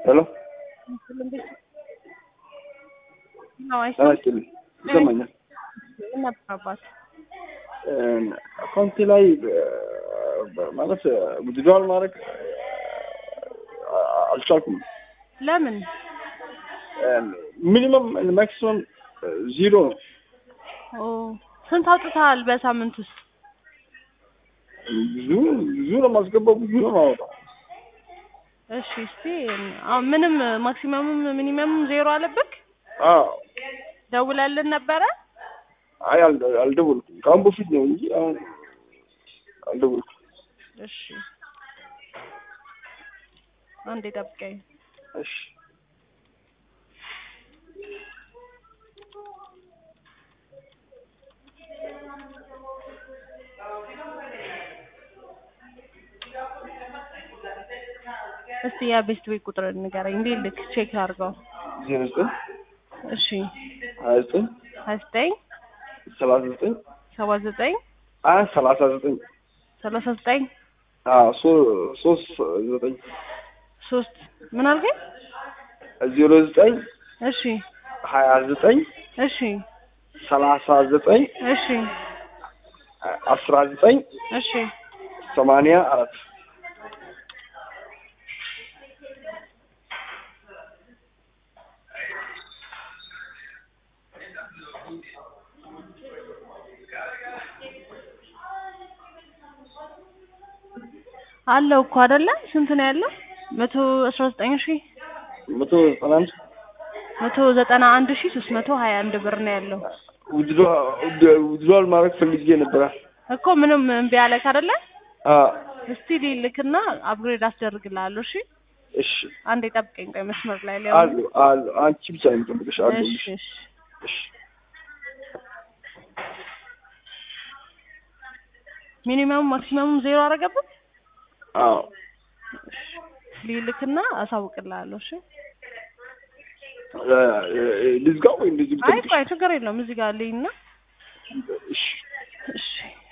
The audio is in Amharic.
ሄሎ ነው ጤና ይስጥልኝ። ይሰማኛል። ነበረባት አካውንቴ ላይ በ- ማለት ዊዝድራል ማድረግ አልቻልኩም። ለምን ሚኒመም ማክሲመም ዚሮ ነው። ኦ ስንት አውጥተሃል በሳምንት ውስጥ? ብዙ ብዙ ነው የማስገባው፣ ብዙ ነው የማወጣው። እሺ እስቲ አሁን ምንም ማክሲመሙም ሚኒመሙም ዜሮ አለብክ? አዎ ደውለልን ነበረ? አይ አልደ- አልደወልኩም። ከአሁን በፊት ነው እንጂ አሁን አልደወልኩም። እሺ አንዴ ጠብቀኝ። እሺ እስቲ የቤስት ቤት ቁጥር ንገረኝ። እንዴ ልክ ቼክ አድርገው። ዜሮ ዘጠኝ እሺ ሀያ ዘጠኝ ሀያ ዘጠኝ ሰላሳ ዘጠኝ ሰባ ዘጠኝ አይ ሰላሳ ዘጠኝ ሰላሳ ዘጠኝ አዎ ሶ- ሶስት ዘጠኝ ሶስት ምን አልከኝ? ዜሮ ዘጠኝ እሺ ሀያ ዘጠኝ እሺ ሰላሳ ዘጠኝ እሺ አስራ ዘጠኝ እሺ ሰማንያ አራት አለው እኮ አይደለ? ስንት ነው ያለው? መቶ አስራ ዘጠኝ ሺ መቶ ዘጠና አንድ መቶ ዘጠና አንድ ሺ ሶስት መቶ ሀያ አንድ ብር ነው ያለው ዊዝድሮዋል ማድረግ ፈልጌ ነበረ። እኮ ምንም እምቢ አለክ አይደለ? አዎ እስቲ ሊልክና አፕግሬድ አስደርግልሃለሁ። እሺ እሺ አንዴ ጠብቀኝ፣ ቆይ መስመር ላይ ላይ አሉ አሉ አንቺ ብቻ ነው የምጠብቅሽ አሉ እሺ እሺ እሺ ሚኒመም ማክሲመሙም ዜሮ አደረገብን። አዎ ሊልክና አሳውቅልሃለሁ። እሺ እ- እ- ልዝጋው ወይ እንደዚህ አይ ብጠብቅሽ? ቆይ ችግር የለውም እዚህ ጋር ልይና እሺ እሺ